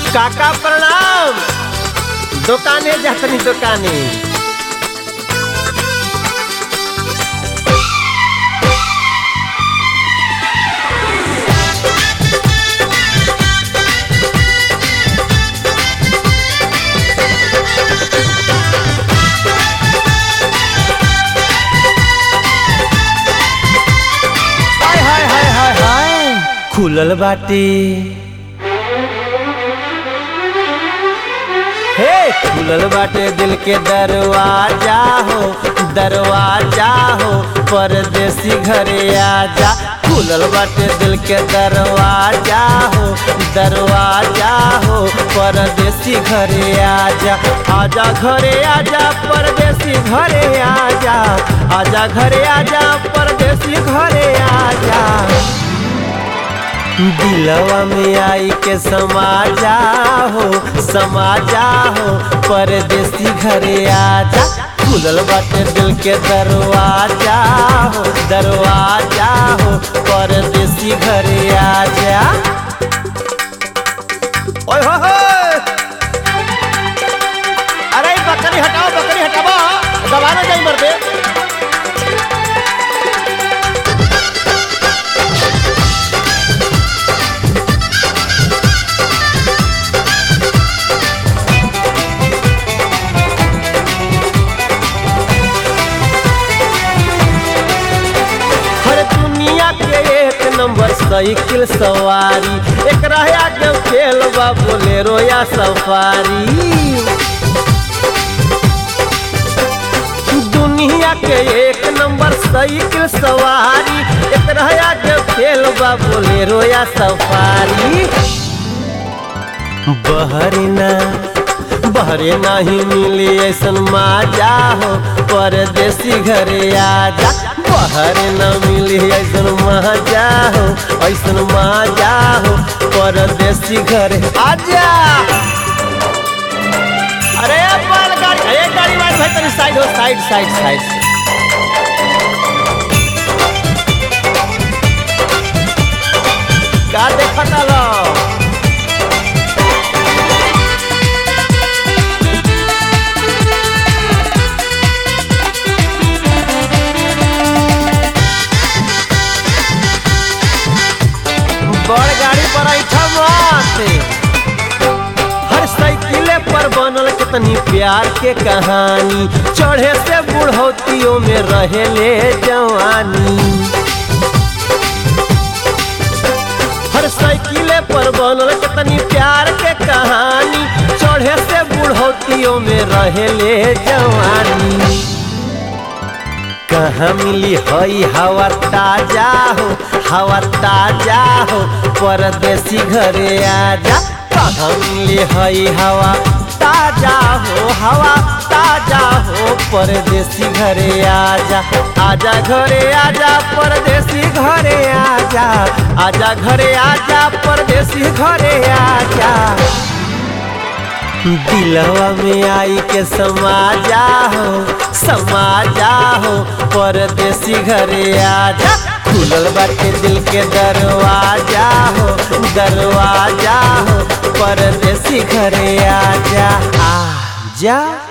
काका प्रणाम दुकाने जातनी दुकाने हाय हाय हाय हाय हाय खुलल बाटे हे खुलल बाटे दिल के दरवाजा हो दरवाजा हो परदेसी घरे आजा खुलल बाटे दिल के दरवाजा हो दरवाजा हो परदेसी घरे आजा आजा घरे आजा परदेसी घरे आजा आजा घरे आजा परदेसी घरे आजा दिलवा में आई के समाजा हो समाजा हो परदेसी घरे आजा खुलल बाटे दिल के दरवाजा हो दरवाजा हो परदेसी घरे आजा ओए हो हो अरे ई बकरी हटाओ बकरी हटाओ दबाना जाई मर दे हर दुनिया के एक नंबर साइकिल सवारी एक रहा के खेल बा बोलेरो या सफारी दुनिया के एक नंबर साइकिल सवारी एक रहा के खेल बा बोलेरो या सफारी बहरना बहरे नहीं मिली ऐसन माजा हो परदेसी घरे आजा बहरे न मिली ऐसन माजा हो ऐसन माजा हो परदेसी घरे आजा अरे बाल गाड़ी एक गाड़ी वाली भाई तनी साइड हो साइड साइड साइड का देखता लो बड़ गाड़ी पर ऐठा माते हर साइकिले पर बनल कितनी प्यार के कहानी चढ़े से बुढ़ौतियों में रहेले जवानी हर साइकिले पर बनल कितनी प्यार के कहानी चढ़े से बुढ़ौतियों में रहेले जवानी कहाँ मिली हई हवा ताजा हो हवा ताजा हो परदेसी घरे आजा कहाँ मिली हई हवा ताजा हो हवा ताजा हो परदेसी घरे आजा आजा घरे आजा परदेसी घरे आजा आजा घरे आजा परदेसी घरे आजा दिलवा में आई के समाजा हो समाजा हो परदेसी घरे आजा खुलल बाटे दिल के दरवाजा हो दरवाजा हो परदेसी घरे आजा आजा